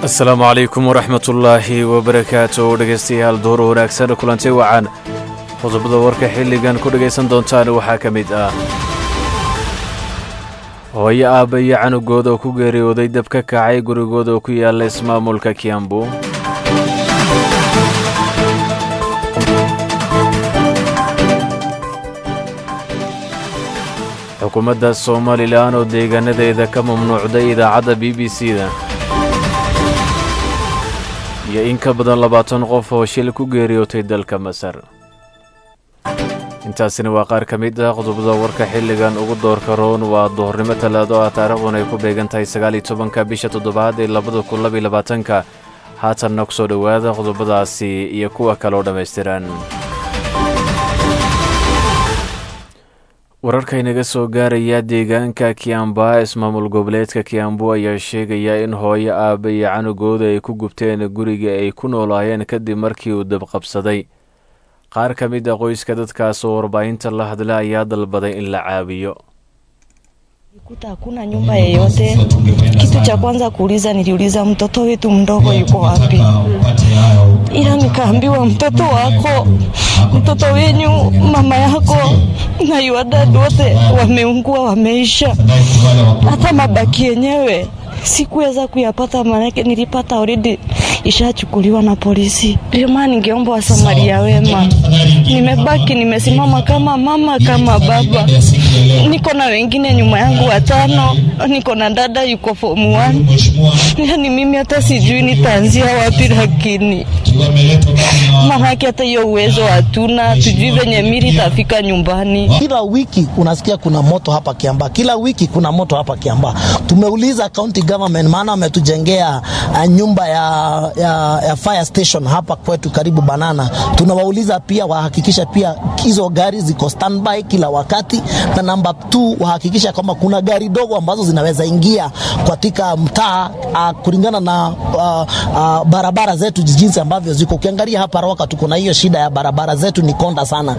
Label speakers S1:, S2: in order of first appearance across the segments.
S1: asalaamu calaykum waraxmatullaahi wabarakaatu dhegaystayaal door wanaagsan kulanti wacan qodobada warka xilligan ku dhegaysan doontaan waxaa ka mid ah hooyo aabba iyo canugooda oo ku geeriyooday dab ka kacay gurigooda oo ku yaalla ismaamulka kiambu xukuumadda somalilan oo deegaanadeeda ka mamnuucday idaacadda b b c da iyo in ka badan labaatan qof oo shil ku geeriyootay dalka masar intaasina waa qaar ka mid ah qodobada warka xilligan ugu doorka roon waa duhurnimo talaado ah taariikhdun ay ku beegan tahay sagaaliyo tobanka bisha toddobaad ee labada kun labaiyo labaatanka haatanna ku soo dhowaada qodobadaasi iyo kuwa kaloo dhammaystiran wararka inaga soo gaaraya deegaanka kiamba ismaamul goboleedka kiambu ayaa sheegaya in hooyo aabba iyo canugooda ay ku gubteen guriga ay ku noolaayeen kadib markii uu dabqabsaday qaar ka mid a qoyska dadkaas oo warbaahinta la hadla ayaa dalbaday in la caawiyo
S2: kuta hakuna nyumba yeyote. Kitu cha kwanza kuuliza, niliuliza mtoto wetu mdogo yuko wapi, ila nikaambiwa mtoto wako, mtoto wenyu, mama yako na yuadad wote wameungua, wameisha. Hata mabaki yenyewe sikuweza kuyapata, maanake nilipata already ishachukuliwa na polisi. Ndio maana ningeomba wasamaria wema. Nimebaki nimesimama kama mama, kama baba, niko na wengine nyuma yangu watano, niko na dada yuko form 1. Yani mimi hata sijui nitaanzia wapi, lakini maanake hata hiyo uwezo hatuna, tujui venye mili tafika nyumbani.
S3: Kila wiki unasikia kuna moto hapa Kiambaa, kila wiki kuna moto hapa Kiambaa. Tumeuliza county government, maana wametujengea uh, nyumba ya, ya, ya fire station hapa kwetu karibu Banana. Tunawauliza pia wahakikisha pia hizo gari ziko standby kila wakati, na namba 2 wahakikisha kwamba kuna gari dogo ambazo zinaweza ingia katika mtaa uh, kulingana na uh, uh, barabara zetu jinsi ambavyo ziko. Ukiangalia hapa Roka tuko na hiyo shida ya barabara zetu ni konda sana.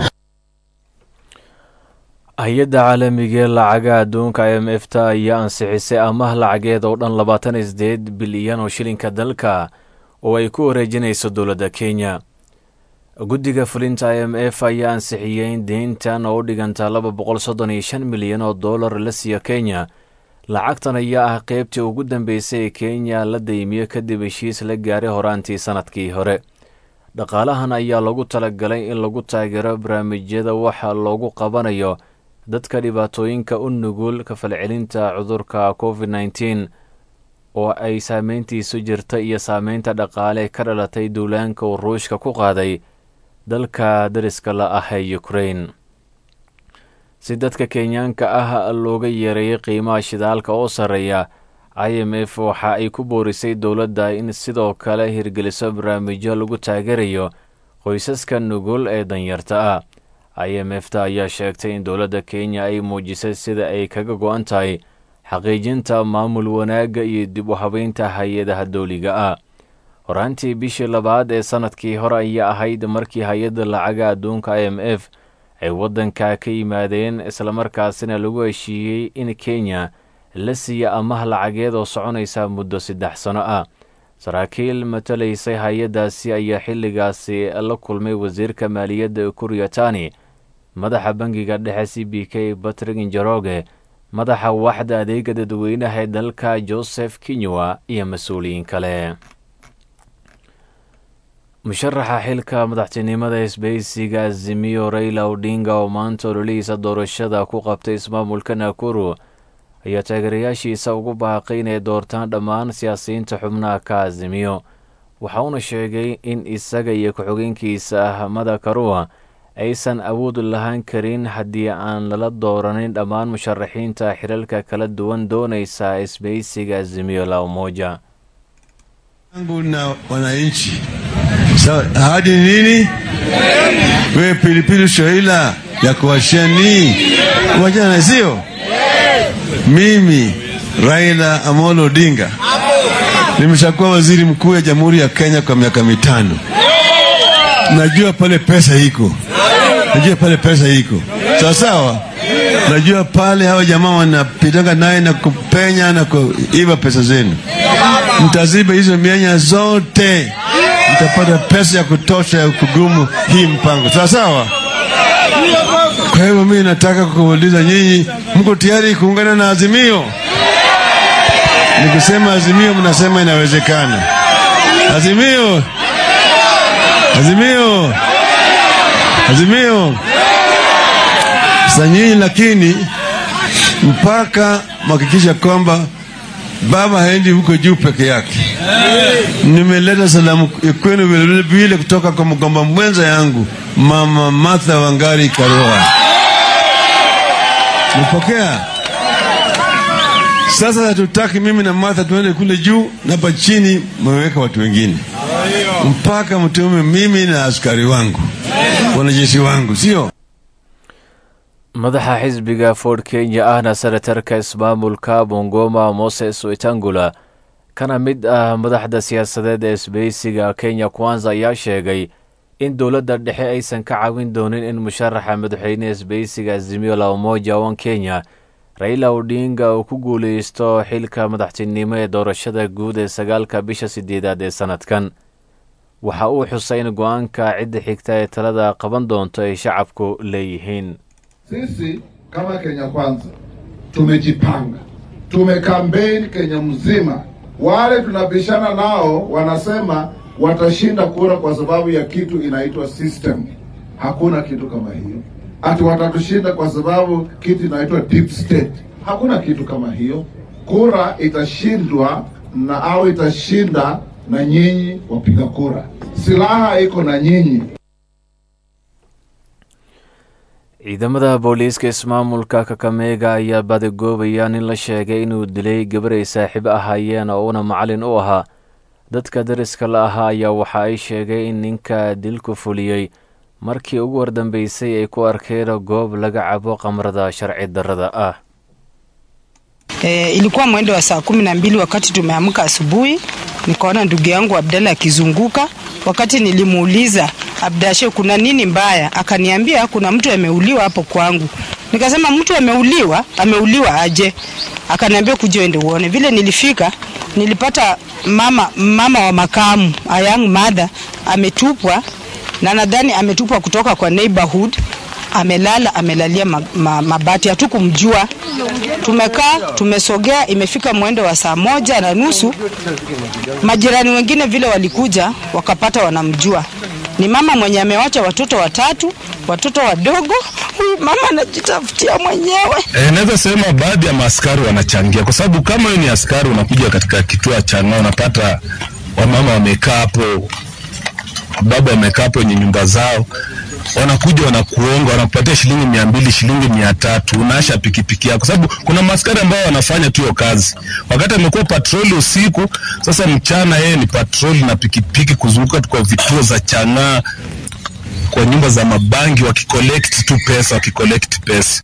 S1: hay-adda caalamiga ee lacaga adduunka i m f ta ayaa ansixisay amaah lacageed oo dhan labaatan iyo sideed bilyan oo shilinka dalka oo ay ku wareejinayso dowladda kenya guddiga fulinta i m f ayaa ansixiyey in deyntan oo u dhiganta laba boqol soddon iyo shan milyan oo dollar la siiyo kenya lacagtan ayaa ah qeybtii ugu dambeysay ee kenya la deymiyo kadib heshiis la gaaray horaantii sannadkii hore dhaqaalahan ayaa lagu talagalay in lagu taageero barnaamijyada waxa loogu qabanayo dadka dhibaatooyinka u nugul kafalcelinta cudurka covid nneteen oo ay saameyntiisu jirta iyo saameynta dhaqaale ka dhalatay duulaanka uu ruushka ku qaaday dalka dariska la ah ee ukrain si dadka kenyaanka ah looga yeereeyay qiimaha shidaalka oo sarreeya i m f waxa ay ku boorisay dowladda in sidoo kale hirgeliso barnaamijyo lagu taageerayo qoysaska nugul ee danyarta ah i m f ta ayaa sheegtay in dowladda kenya ay muujisay sida ay kaga go-an tahay xaqiijinta maamul wanaagga iyo dib u habeynta hay-adaha dowliga ah horaantii bishii labaad ee sannadkii hore ayaa ahayd markii hay-adda lacaga adduunka i m f ay waddanka ka yimaadeen islamarkaasina lagu heshiiyey in kenya la siiya amaah lacageed oo soconaysa muddo saddex sano ah saraakiil matalaysay hay-addaasi ayaa xilligaasi la kulmay wasiirka maaliyadda kuryatani madaxa bangiga dhexe c b k batrig injaroge madaxa waxda adeega dadweynaha ee dalka joseph kinywa iyo mas-uuliyiin kale musharaxa xilka madaxtinimada isbahaysiga azimiyo rayla odinga oo maanta ololihiisa doorashada ku qabtay ismaamulka nakuru ayaa taageerayaashiisa ugu baaqay inay doortaan dhammaan siyaasiyiinta xubnaha ka azimiyo waxa uuna sheegay in isaga iyo ku-xigeenkiisa ahmada karua aysan awood lahaan karin haddii aan lala dooranin dhammaan musharaxiinta xilalka kala duwan doonaysa isbahaysiga azimiyo la umoja
S4: yangu na wananchi. Sawa, ahadi ni nini? Wewe pilipili shaila ya kuwashani wajana, sio mimi Raila Amolo Odinga nimeshakuwa waziri mkuu ya Jamhuri ya Kenya kwa miaka mitano. Najua pale pesa iko, najua pale pesa iko sawa sawa. Najua pale hawa jamaa wanapitanga naye na kupenya na kuiba pesa zenu. mtaziba hizo mianya zote, mtapata pesa ya kutosha ya kugumu hii mpango, sawa sawa. Kwa hivyo mimi nataka kuuliza nyinyi, mko tayari kuungana na Azimio? Nikisema Azimio, mnasema inawezekana. Azimio, Azimio, Azimio. Sasa nyinyi lakini mpaka mhakikisha kwamba baba haendi huko juu peke yake. Nimeleta salamu kwenu vile vile kutoka kwa mgomba mwenza yangu mama Martha Wangari Karua. Mpokea? Sasa hatutaki mimi na Martha tuende kule juu na hapa chini mmeweka watu wengine, mpaka mtume mimi na askari wangu, wanajeshi wangu, sio
S1: madaxa xisbiga ford kenya ahna senatarka ismaamulka bongoma moses wetangula kana mid ah madaxda siyaasadeed ee isbeysiga kenya kwanza ayaa sheegay in dowladda dhexe aysan ka caawin doonin in musharaxa madaxweyne isbeysiga azimio la umoja wan kenya raila odinga uu ku guuleysto xilka madaxtinimo ee doorashada guud ee sagaalka bisha sideedaad ee sanadkan waxa uu xusay in go-aanka cidda xigta ee talada qaban doonto ay shacabku leeyihiin
S5: Sisi kama Kenya Kwanza tumejipanga, tumekampeni Kenya mzima. Wale tunabishana nao wanasema watashinda kura kwa sababu ya kitu inaitwa system. Hakuna kitu kama hiyo. Ati watatushinda kwa sababu kitu inaitwa deep state. Hakuna kitu kama hiyo. Kura itashindwa na au itashinda na nyinyi wapiga kura. Silaha iko na nyinyi.
S1: ciidamada booliiska ismaamulka kakameega ayaa badagoobaya nin la sheegay inuu dilay gabar ay saaxiibo ahaayeen oo uuna macalin u ahaa dadka dariska la ahaa ayaa waxa ay sheegay in ninka dilku fuliyey markii ugu wardambeysay ay ku arkeen goob laga cabo qamrada sharci darrada ah
S6: E, ilikuwa mwendo wa saa kumi na mbili wakati tumeamka asubuhi, nikaona ndugu yangu Abdalla akizunguka. Wakati nilimuuliza Abdashe, kuna nini mbaya? Akaniambia kuna mtu ameuliwa hapo kwangu. Nikasema mtu ameuliwa? Ameuliwa aje? Akaniambia kuja uende uone. Vile nilifika nilipata mama mama wa makamu, a young mother ametupwa, na nadhani ametupwa kutoka kwa neighborhood amelala amelalia ma, ma, mabati, hatukumjua. Tumekaa tumesogea, imefika mwendo wa saa moja na nusu. Majirani wengine vile walikuja wakapata wanamjua, ni mama mwenye amewacha watoto watatu, watoto wadogo. Huyu mama anajitafutia mwenyewe.
S7: E, naweza sema baadhi ya maaskari wanachangia, kwa sababu kama wewe ni askari unakuja katika kituo cha ng'aa, unapata wamama wamekaa hapo, baba wamekaa hapo wenye nyumba zao, wanakuja wanakuonga, wanakupatia shilingi mia mbili shilingi mia tatu unaasha pikipiki yako, sababu kuna maaskari ambao wanafanya tu hiyo kazi. Wakati amekuwa patroli usiku, sasa mchana yeye ni patroli na pikipiki kuzunguka tu kwa vituo za chang'aa, kwa nyumba za mabangi, wakicollect tu pesa, wakicollect pesa.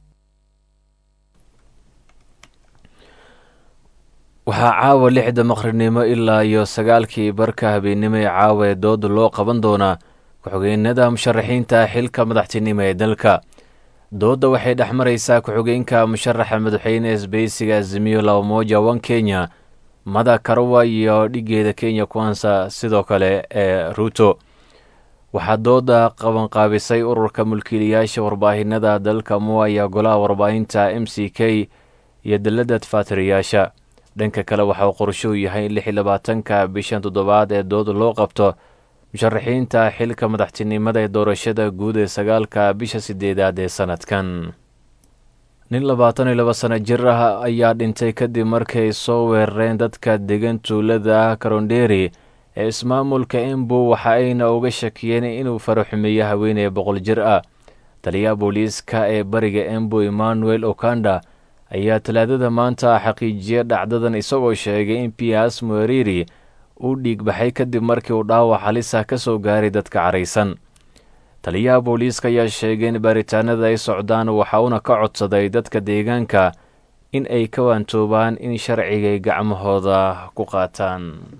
S1: waxaa caawa lixda maqribnimo ilaa iyo sagaalkii barka habeennimo ee caawa ee dooda loo qaban doonaa ku-xigeenada musharaxiinta xilka madaxtinimo ee dalka doodda waxay dhex maraysaa ku-xigeenka musharaxa madaxweyne isbeysiga azimiyo la umoja wan kenya mada karawa iyo dhigeeda kenya kwansa sidoo kale ee ruuto waxaa dooda qabanqaabisay ururka mulkiilayaasha warbaahinada dalka mua iyo golaha warbaahinta m c k iyo dalladda tafaatiriyaasha dhanka kale waxauu qorshuu yahay in lix iyo labaatanka bishan toddobaad ee dooda loo qabto musharaxiinta xilka madaxtinimada ee doorashada guud ee sagaalka bisha sideedaad ee sanadkan nin labaatan iyo laba sano jir ah ayaa dhintay kadib markay soo weerareen dadka degan tuulada karonderi ee ismaamulka embu waxa ayna uga shakiyeen inuu faraxumeeyo haweeney boqol jir ah taliyaha booliiska ee bariga embu emmanuel okanda ayaa talaadada maanta xaqiijiya dhacdadan isagoo sheegay in pias mueriri uu dhiigbaxay kadib markii uu dhaawac halisa ka soo gaaray dadka caraysan taliyaha booliiska ayaa sheegay in baaritaanada ay socdaan waxa uuna ka codsaday dadka deegaanka in ay ka waantoobaan in sharcigay gacmahooda ku qaataan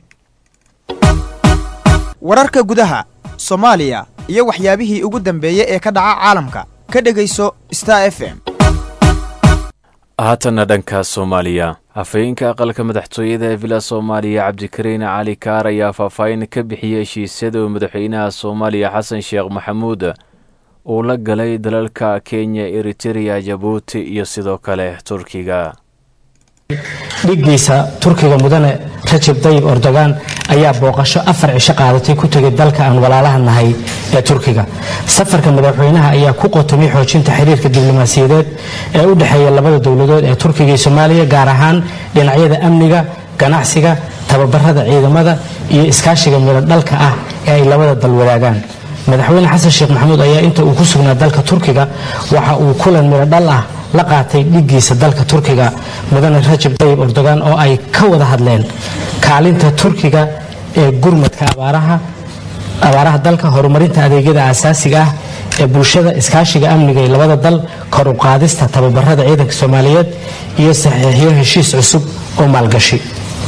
S8: wararka gudaha soomaaliya iyo waxyaabihii ugu dambeeyey ee ka dhaca caalamka ka dhegayso star f m
S1: haatanna dhanka soomaaliya hafayeenka aqalka madaxtooyada ee villa soomaaliya cabdikariin cali kaar ayaa faahfaahin ka bixiyey heshiisyada uu madaxweynaha soomaaliya xasan sheekh maxamuud uu la galay dalalka kenya eritereya jabuuti iyo sidoo kale turkiga
S9: dhiiggiisa turkiga mudane rajab dayib erdogan ayaa booqasho afar cisho qaadatay ku tegay dalka aan walaalaha nahay ee turkiga safarka madaxweynaha ayaa ku qotomay xoojinta xiriirka diblomaasiyadeed ee u dhexeeya labada dowladood ee turkiga iyo soomaaliya gaar ahaan dhinacyada amniga ganacsiga tababarada ciidamada iyo iskaashiga midho dhalka ah ee ay labada dal wadaagaan madaxweyne xasan sheekh maxamuud ayaa inta uu ku sugnaa dalka turkiga waxa uu kulan midho dhal ah la qaatay dhiggiisa dalka turkiga mudane rajab dayib erdogan oo ay ka wada hadleen kaalinta turkiga ee gurmadka abaaraha abaaraha dalka horumarinta adeegyada aasaasiga ah ee bulshada iskaashiga amniga ee labada dal kor u qaadista tababarada ciidanka soomaaliyeed iyo saxiixiyo heshiis cusub oo maalgashi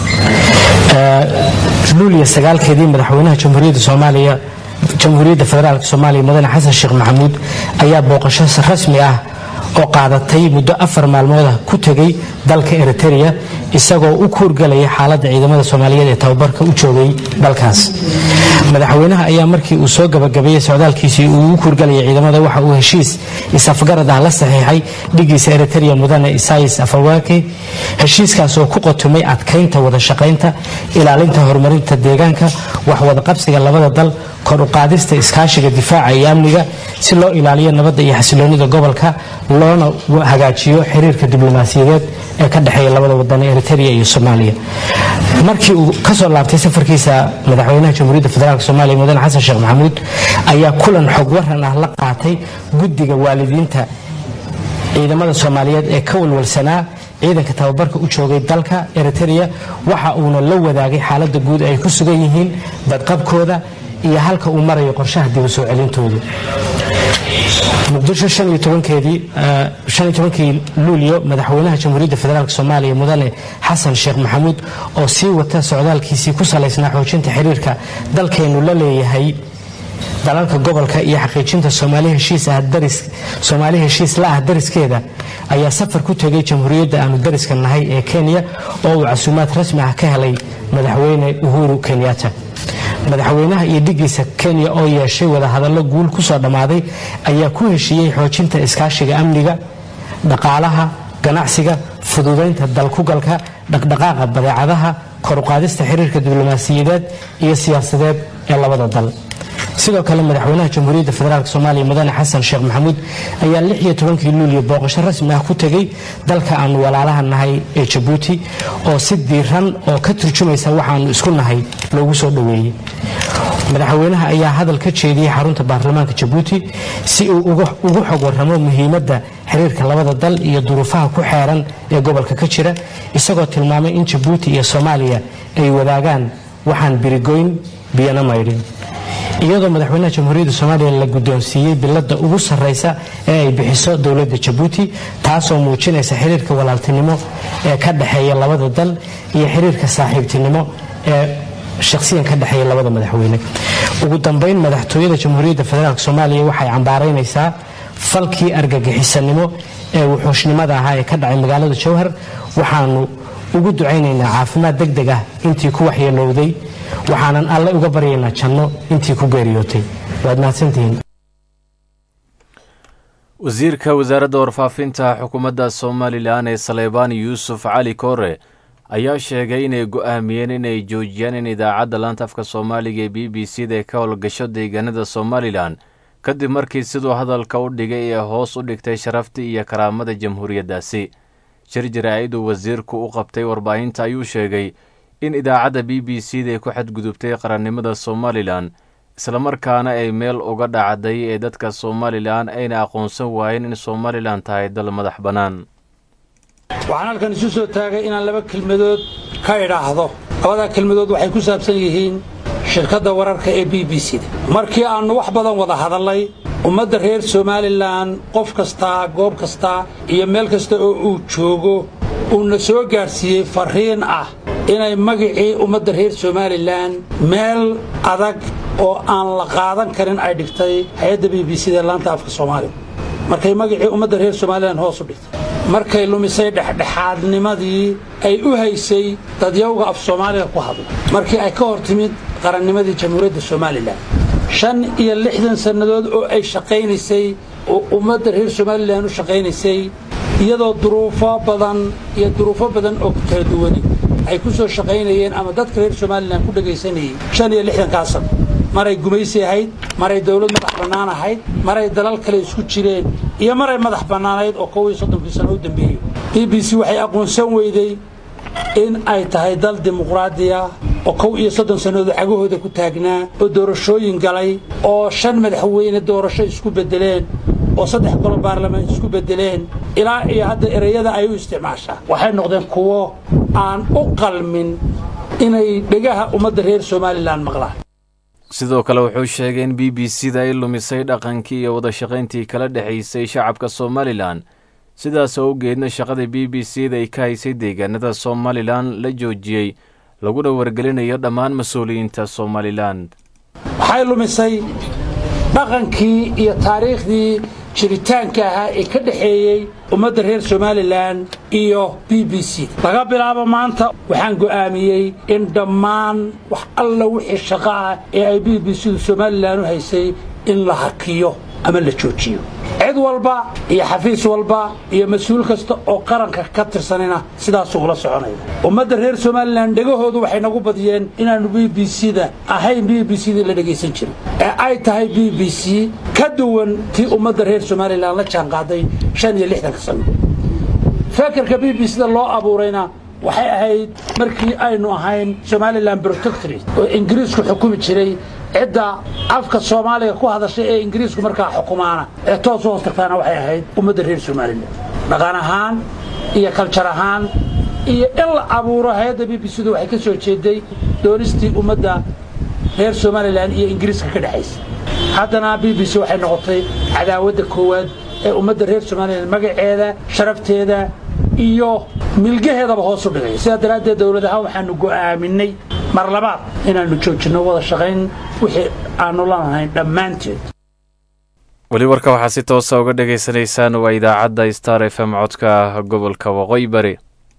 S9: luuliya sagaalkeedii madaxweynaha jamhuuriyadda soomaaliya jamhuuriyadda federaalk soomaaliya mudane xasan sheekh maxamuud ayaa booqasho rasmi ah oo qaadatay muddo afar maalmooda ku tegay dalka eritereya isagoo u kuurgalaya xaaladda ciidamada soomaaliyeed ee tababarka u joogay dalkaas madaxweynaha ayaa markii uu soo gabagabeeyey socdaalkiisii uu u kuurgalaya ciidamada waxa uu heshiis is-afgarad ah la saxiixay dhigiisa eritereya mudane isais afawake heshiiskaas oo ku qotumay adkaynta wada shaqaynta ilaalinta horumarinta deegaanka waxwadaqabsiga labada dal kor u qaadista iskaashiga difaaca iyo amniga si loo ilaaliyo nabadda iyo xasiloonida gobolka loona hagaajiyo xiriirka diblomaasiyadeed ee ka dhexeeya labada wadan ee eritereya iyo soomaaliya markii uu kasoo laabtay safarkiisa madaxweynaha jamhuuriyadda federaalk soomaaliya mudane xasan sheekh maxamuud ayaa kulan xog waran ah la qaatay guddiga waalidiinta ciidamada soomaaliyeed ee ka walwalsanaa ciidanka tababarka u joogay dalka eritereya waxa uuna la wadaagay xaaladda guud ay ku sugan yihiin badqabkooda iyo halka uu marayo qorshaha dib u soo celintooda muqdisho keedii luulyo madaxweynaha jamhuuriyadda federaalk soomaaliya mudane xasan sheekh maxamuud oo sii wata socdaalkiisii ku salaysnaa xoojinta xiriirka dalkeennu la leeyahay dalalka gobolka iyo xaqiijinta soomaali heshiis la ah dariskeeda ayaa safar ku tegay jamhuuriyadda aanu dariska nahay ee kenya oo uu casuumaad rasmi ah ka helay madaxweyne uhuru kenyatta madaxweynaha iyo dhigiisa kenya oo yeeshay wadahadallo guul ku soo dhammaaday ayaa ku heshiiyey xoojinta iskaashiga amniga dhaqaalaha ganacsiga fududaynta dalkugalka dhaqdhaqaaqa badeecadaha koruqaadista xiriirka diblomaasiyadeed iyo siyaasadeed ee labada dal sidoo kale madaxweynaha jamhuuriyadda federaalk soomaaliya mudane xasan sheekh maxamuud ayaa lix iyo tobankii luuliyo booqasho rasmi ah ku tegey dalka aanu walaalaha nahay ee jabuuti oo si diiran oo ka turjumaysa waxaanu isku nahay loogu soo dhoweeyey madaxweynaha ayaa hadal ka jeediyey xarunta baarlamaanka jabuuti si uu ugu xog waramo muhiimadda xiriirka labada dal iyo duruufaha ku xeeran ee gobolka ka jira isagoo tilmaamay in jabuuti iyo soomaaliya ay wadaagaan waxaan birigoyn biyana maydhin iyadoo madaxweynaha jamhuuriyadda soomaaliya la guddoonsiiyey bilada ugu sarraysa ee ay bixiso dowladda jabuuti taasoo muujinaysa xiriirka walaaltinimo ee ka dhexeeya labada dal iyo xiriirka saaxiibtinimo ee shakhsiyan ka dhexeeya labada madaxweyne ugu dambayn madaxtooyada jamhuuriyadda federaalk soomaaliya waxay cambaaraynaysaa falkii argagixisanimo ee wuxuushnimada ahaa ee ka dhacay magaalada jowhar waxaanu ugu ducaynaynaa caafimaad deg deg ah intii ku waxyeelowday waxaanan alle uga baryaynaa janno intii ku geeriyootay waad mahadsantihiin
S1: wasiirka wasaaradda warfaafinta xukuumadda somalilan ee saleybaan yuusuf cali koore ayaa sheegay inay go'aamiyeen inay joojiyaan in idaacadda laanta afka soomaaliga ee b b c da ay ka howlgasho deegaanada somalilan kadib markii siduu hadalka u dhigay ee hoos u dhigtay sharaftii iyo karaamada jamhuuriyaddaasi shir jaraa'iduu wasiirku u qabtay warbaahinta ayuu sheegay in idaacadda b b c da ay ku xadgudubtay qarannimada somalilan islamarkaana ay meel uga dhacday ee dadka somalilan ayna aqoonsan waayeen in somalilan tahay dal madax bannaan
S10: waxaan halkan isu soo taagay inaan laba kelmadood ka idhaahdo labadaa kelmadood waxay ku saabsan yihiin shirkadda wararka ee b b c da markii aannu wax badan wada hadallay ummadda reer somalilan qof kastaa goob kasta iyo meel kasta oo uu joogo uuna soo gaadhsiiyey farriin ah inay magicii ummadda reer somalilan meel adag oo aan la qaadan karin ay dhigtay hay-adda b b c da laanta afka soomaaliga markay magacii ummadda reer somalilan hoos u dhigtay markay lumisay dhexdhexaadnimadii ay u haysay dadyawga af soomaaliga ku hadla markii ay ka hor timid qarannimadii jamhuuriyadda somalilan shan iyo lixdan sannadood oo ay shaqaynaysay oo ummadda reer somalilan u shaqaynaysay iyadoo duruufo badan iyo duruufo badan oo kala duwani ay ku soo shaqaynayeen ama dadka reer somalilan ku dhegaysanayay shan iyo lixdankaa sano maray gumaysi ahayd maray dawlad madax bannaan ahayd maray dalal kale isku jireen iyo maray madax bannaanayd oo kow iyo soddonkii sano u dambeeyey b b c waxay aqoonsan weyday in ay tahay dal dimuqraadiya oo kow iyo soddon sannadood cagahooda ku taagnaa oo doorashooyin galay oo shan madaxweyne doorasho isku beddeleen oo saddex golo baarlamaan isku beddeleen ilaa iyo hadda ereyada ay u isticmaashaa waxay noqdeen kuwo aan u qalmin inay dhegaha ummadda reer somalilan maqlaan
S1: sidoo kale wuxuu sheegay in b b c da ay lumisay dhaqankii iyo wadashaqayntii kala dhexaysay shacabka somalilan sidaas awgeedna shaqada b b c da ay ka haysay deegaanada somalilan la joojiyey laguna wargelinayo dhammaan mas-uuliyiinta somalilan
S10: waxay lumisay dhaqankii iyo taariikhdii jiritaanka ahaa ee ka dhexeeyey ummadda reer somalilan iyo b b c laga bilaabo maanta waxaan go'aamiyey in dhammaan wax alla wixii shaqo ah ee ay b b c du somalilan u haysay in la hakiyo ama la joojiyo cid walba iyo xafiis walba iyo mas-uul kasta oo qaranka ka tirsanina sidaasuu ula soconaya ummadda reer somalilan dhegahoodu waxay nagu badiyeen inaannu b b c da ahayn b b c da la dhegaysan jirin ee ay tahay b b c ka duwan tii ummadda reer somalilan la jaanqaaday shan iyo lixdanka sano fekerka b b c da loo abuurayna waxay ahayd markii aynu ahayn somalilan protectorate oo ingiriisku xukumi jiray cidda afka soomaaliga ku hadashay ee ingiriisku markaa xukumaana ee toos u hoos tagtaana waxay ahayd ummadda reer somalilan dhaqan ahaan iyo kaljar ahaan iyo in la abuuro hay-adda b b c du waxay ka soo jeeday doonistii ummadda reer somalilan iyo ingiriiska ka dhexaysa haddana b b c waxay noqotay cadaawadda koowaad ee ummadda reer somalilan magaceeda sharafteeda iyo milgaheedaba hoos u dhigay sidaa daraaddeed dowlad ahaan waxaanu go'aaminay mar labaad inaannu joojinno wada shaqayn wixii aannu lanahayn dhammaanteed
S1: weli warka waxaa si toosa uga dhegaysanaysaan waa idaacadda star f m codka gobolka waqooyi bari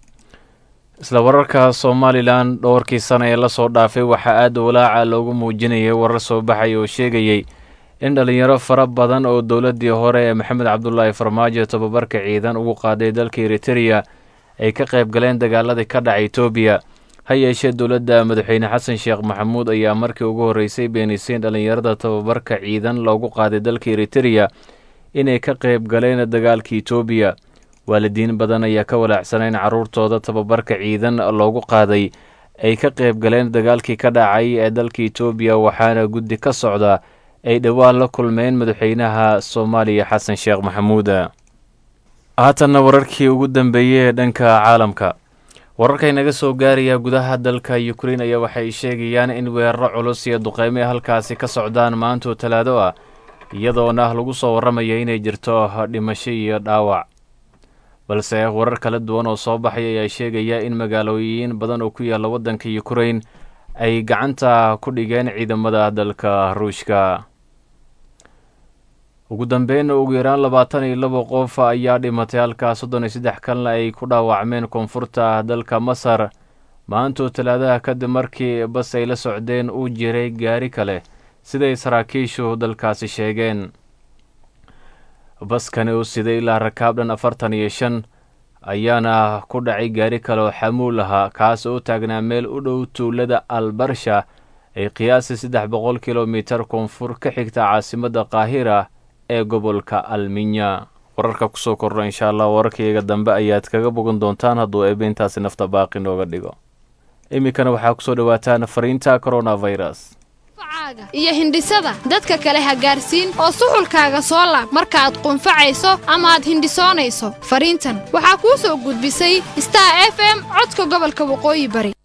S1: isla wararka somalilan dhowrkii sana ee lasoo dhaafay waxaa aada walaaca loogu muujinayay warar soo baxay oo sheegayey in dhallinyaro fara badan oo dowladdii hore ee maxamed cabdulaahi farmaajo tababarka ciidan ugu qaaday dalka eritereya ay ka qayb galeen dagaaladii ka dhacay etoobiya ha yeeshee dowladda madaxweyne xasan sheekh maxamuud ayaa markii ugu horreysay beenisay dhallinyarada tababarka ciidan loogu qaaday dalka eritereya inay ka qayb galeen dagaalka etoobiya waalidiin badan ayaa ka walaacsanay in carruurtooda tababarka ciidan loogu qaaday ay ka qayb galeen dagaalkii ka dhacay ee dalka etoobiya waxaana guddi ka socda ay dhowaan la kulmeen madaxweynaha soomaaliya xasan sheekh maxamuud haatanna wararkii ugu dambeeyey ee dhanka caalamka wararka inaga soo gaaraya gudaha dalka ukrein ayaa waxay sheegayaan in weeraro culus iyo duqeymo halkaasi ka socdaan maantoo talaado ah iyadoona lagu soo warramaya inay jirto dhimasho iyo dhaawac balse warar kala duwan oo soo baxay ayaa sheegaya in magaalooyin badan oo ku yaalla waddanka ukrein ay gacanta ku dhigeen ciidamada dalka ruushka ugu dambeyn ugu yaraan labaatan iyo laba qof ayaa dhimatay halkaa soddon iyo saddex kalna ay ku dhaawacmeen koonfurta dalka masar maantoo talaadaha kadib markii bas ay la socdeen uu jiray gaari kale siday saraakiishu dalkaasi sheegeen baskani uu siday ilaa rakaab dhan afartan iyo shan ayaana ku dhacay gaari kale oo xamuul ahaa kaas oo taagnaa meel u dhow tuulada albarsha ay qiyaasii saddex boqol kilomitar koonfur ka xigta caasimadda qaahira ee gobolka alminya wararka kusoo kordha insha allah wararkaiyaga dambe ayaad kaga bogan doontaan hadduu eebeyntaasi nafta baaqi nooga dhigo iminkana waxaa kusoo dhowaataan fariinta coronavirus
S11: iyo hindhisada dadka kale ha gaarsiin oo suxulkaaga soo laab markaaad qunfacayso ama aad hindhisoonayso fariintan waxaa kuu soo gudbisay star f m codka gobolka waqooyi bari